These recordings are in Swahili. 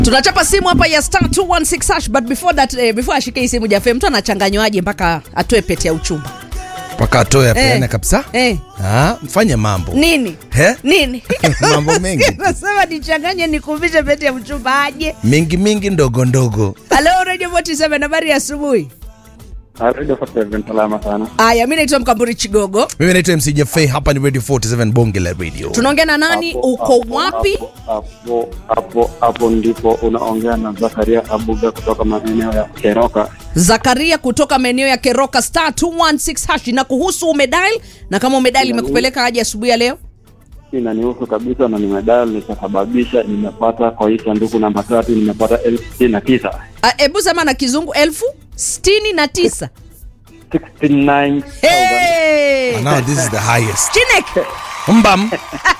tunachapa simu hapa ya star 216 hash but before that eh, before ashike hii simu jafe mtu anachanganywaje mpaka atoe pete ya uchumba mpaka atoe apeane Eh. kabisa eh. Ah, mfanye mambo nini He? nini Mambo mengi. nasema nichanganye nikuvishe pete ya uchumba aje mingi mingi ndogo ndogo halo radio 47 habari ya asubuhi Radio 47 salama sana. aya mi naitwa mkamburi chigogo mimi naitwa mc jafei hapa ni radio 47 bonge la radio tunaongea na nani Hapo- uko hapo- wapi Hapo hapo hapo ndipo unaongea na Zakaria Abuga kutoka maeneo ya Keroka. zakaria kutoka maeneo ya keroka star 216 hash na kuhusu umedial na kama umedial imekupeleka aje asubuhi ya leo Inanihusu kabisa na nimedal nikasababisha nimepata kwa hii sanduku namba tatu nimepata elfu sitini na tisa. Ah, hebu sema na kizungu elfu sitini na tisa 69,000. hey! And now this is the highest Chinek. mbam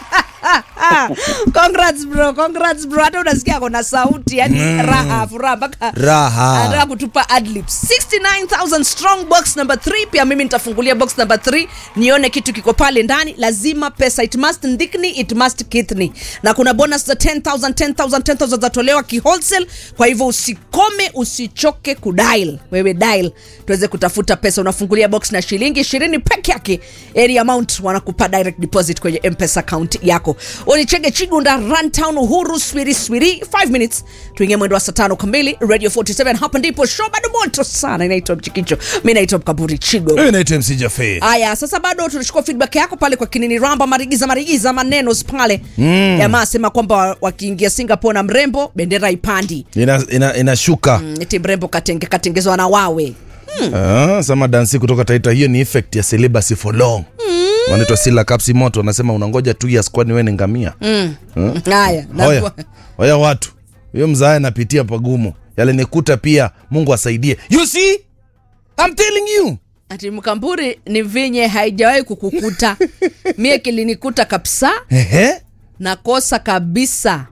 Ah, congrats bro congrats bro hata unasikia kona sauti yani mm. raha furaha mpaka Raha. anataka kutupa adlibs 69000 strong box number 3 pia mimi nitafungulia box number 3 nione kitu kiko pale ndani lazima pesa it must ndikni it must kitni na kuna bonus za 10000 10000 10000 zatolewa kiwholesale kwa hivyo usikome usichoke kudial wewe dial tuweze kutafuta pesa unafungulia box na shilingi 20 peke yake any amount wanakupa direct deposit kwenye mpesa account yako unichege chigunda runtown uhuru swiri swiri 5 minutes tuingie mwendo wa saa tano kamili radio 47 hapa ndipo show bado moto sana inaitwa mchikicho mi naitwa mkaburi chigo mimi naitwa mc jafei haya sasa bado tunachukua feedback yako pale kwa kinini ramba marigiza marigiza maneno pale mm. jamaa asema kwamba wa- wakiingia singapore na mrembo bendera ipandi inashuka ina, inashuka. Mm, eti mrembo katenge, katengezwa na wawe Ah, sama dansi kutoka taita hiyo ni effect ya celibacy for long wanaitwa sila kapsi moto wanasema unangoja two years kwani we ni ngamia haya na- hoya hoya watu huyo mzae anapitia pagumu yale nikuta pia mungu asaidie you see I'm telling you ati mkamburi ni vinye haijawahi kukukuta mie kilinikuta kabisa Ehe. nakosa kabisa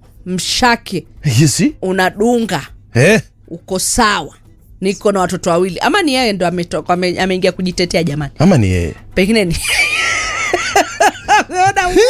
mshake you see unadunga eh uko sawa niko na watoto wawili ama ni yeye ndo ametoka ame- ameingia kujitetea jamani ama ni yeye pengine ni Ameona we.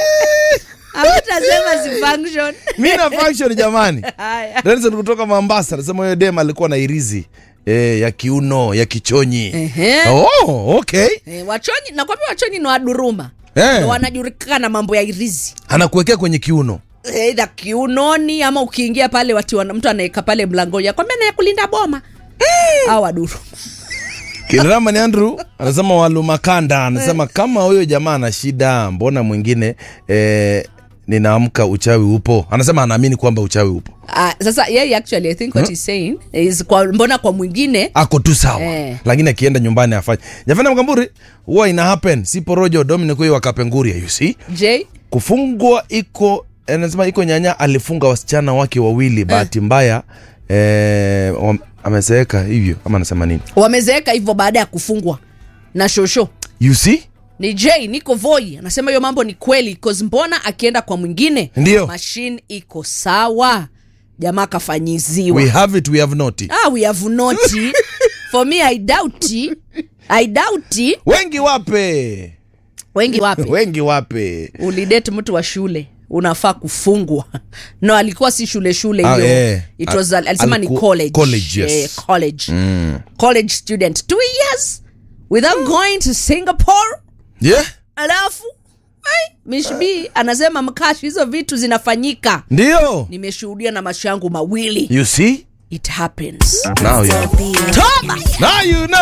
Hamutasema si function. mi na function jamani Haya. Denzel kutoka Mombasa anasema huyo dem alikuwa na irizi eh, ya kiuno ya kichonyi Ehe. oh, okay Eh, wachonyi nakwambia wachonyi ni waduruma Eh. Ndo wanajulikana na mambo ya irizi anakuwekea kwenye kiuno eidha kiunoni ama ukiingia pale wati wana, mtu anaweka pale mlangoni akwambia naye kulinda boma au waduru Kiramani Andrew anasema walumakanda anasema kama huyo jamaa ana shida, mbona mwingine eh, ninaamka uchawi upo. Anasema anaamini kwamba uchawi upo, Ah, sasa yeye actually i think what he's saying is kwa, mbona kwa mwingine ako tu sawa Eh. lakini akienda nyumbani afanye. Jafana Mkamburi, huwa ina happen, si porojo Dominic huyo wakapenguria, you see j kufungwa iko anasema iko nyanya alifunga wasichana wake wawili, bahati mbaya eh, wam- amezeeka hivyo ama anasema nini? wamezeeka hivyo baada ya kufungwa na shosho You see ni j niko voi anasema hiyo mambo ni kweli cause mbona akienda kwa mwingine Ndio. mashine iko sawa jamaa kafanyiziwa we have it, we have not it. ah, we have not for me i doubt it. i doubt it. wengi wape wengi wapi wengi wape ulidate mtu wa shule unafaa kufungwa no alikuwa si shule shule Ah, hiyo eh. It was, Al- alisema ni aliku- college, college, yes. Eh, college. college student two years without going to singapore yeah alafu ai, Miss B anasema mkashi hizo vitu zinafanyika ndio nimeshuhudia na macho yangu mawili you see it happens now you, toba now you know